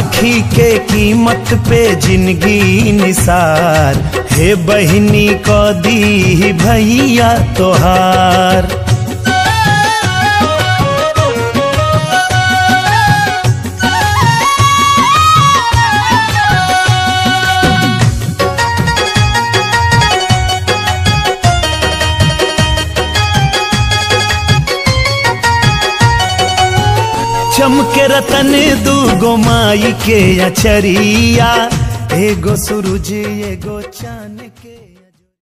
राखी के कीमत पे जिंदगी निसार हे बहिनी को दी भैया तोहार चमके रतन दूगो माई के अचरिया एगो सूरज एगो चांद के